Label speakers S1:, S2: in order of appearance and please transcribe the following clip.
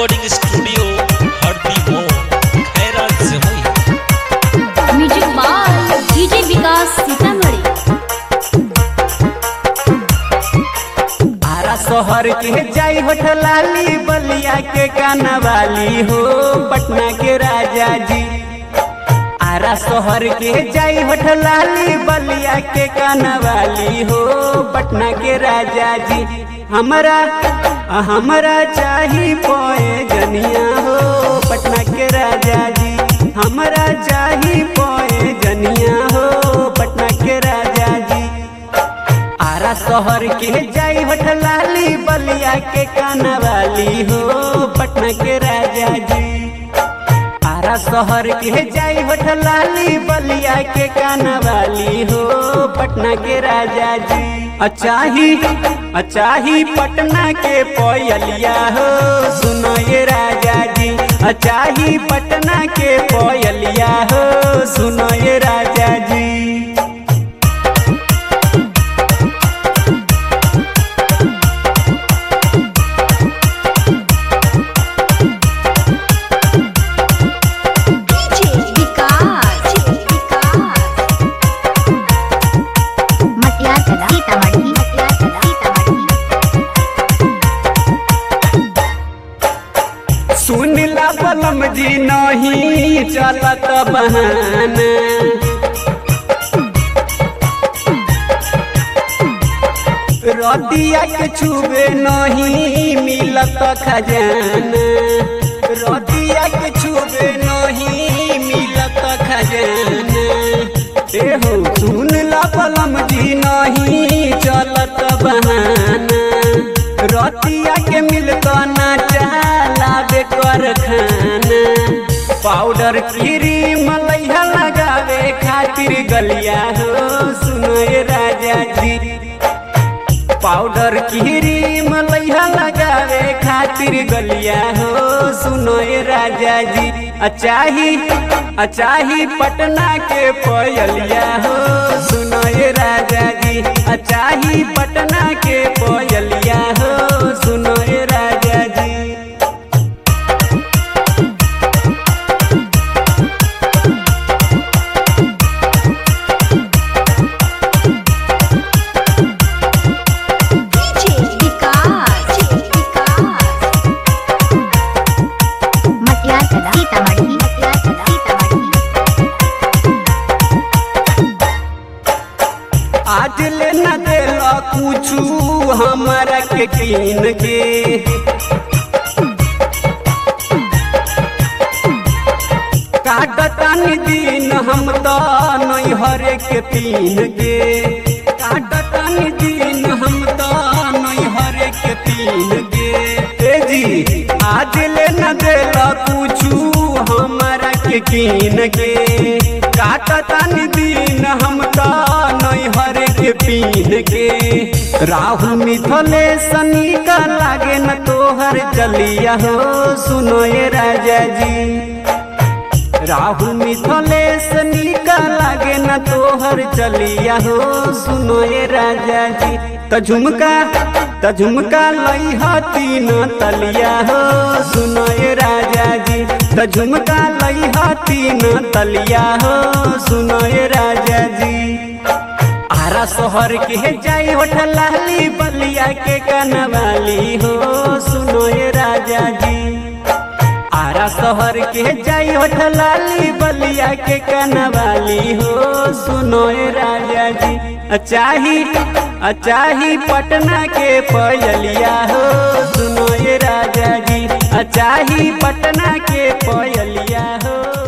S1: recording studio हरदी मोड़ खैरात से हुई
S2: music by DJ Vikas Sitamarhi
S3: Ara शहर के जाई होठलाली बलिया के कानवाली हो पटना के राजा जी आरा शहर के जाई होठलाली बलिया के कानवाली हो पटना के राजा जी हमरा हमरा चाही पोए जनिया हो पटना के राजा जी हमरा चाही पोए जनिया हो पटना के राजा जी आरा शहर के जाई होठलाली बलिया के कानवाली हो पटना के राजा जी आरा शहर के जाई होठलाली बलिया के कानवाली हो पटना के राजा जी अचाही अचाही पटना के पोयलिया हो सुनो ये राजा जी अचाही पटना के पोयलिया हो सुनो ये राजा जी
S2: विकास
S4: मटिया चला सीतामढ़ी मटिया चला सीतामढ़ी
S3: सुनला बलम जी नहीं चलत बहाना रदिया के छुबे नहीं मिलत खजाना रदिया के छुबे नहीं मिलत खजाना एहो सुनला बलम जी नहीं चलत बहाना रतिया के मिलत ना चलावे कर खाना पाउडर क्रीम लैहा लगावे खातिर गलिया हो सुनो ये राजा जी पाउडर क्रीम लैहा लगावे खातिर गलिया हो सुनो ये राजा जी अचाही अचाही पटना के पोयलिया हो सुनो ये राजा जी अचाही पटना के पोयलिया हो सुनो ये राजा जी
S2: विकास
S4: मटिया चला सीतामढ़ी मटिया चला सीतामढ़ी
S3: आज ले न देला कुछू हमरा के कीन के काटतानी दिन हम तो नैहरे के पीन के काटतानी दिन हम तो नैहरे के पीन के ए जी आज ले न देला कुछू हमरा के कीन के काटतानी दिन हम तो नैहरे के पीन के राहु मिथले सनी का लागे न तोहर जलिया हो सुनो ये राजा जी राहु मिथलेश निका लागे न तोहर चलिया हो सुनो ये राजा जी त झुमका त झुमका लइहा तीन तलिया हो सुनो ये राजा जी त झुमका लइहा तीन तलिया हो सुनो ये राजा जी आरा शहर के जाई होठलाली बलिया के कनवाली हो सुनो ये राजा जी आरा शहर के जाई होठलाली बलिया के कनवाली हो सुनो ए राजा जी अचाही अचाही पटना के पयलिया हो सुनो ए राजा जी अचाही पटना के पयलिया हो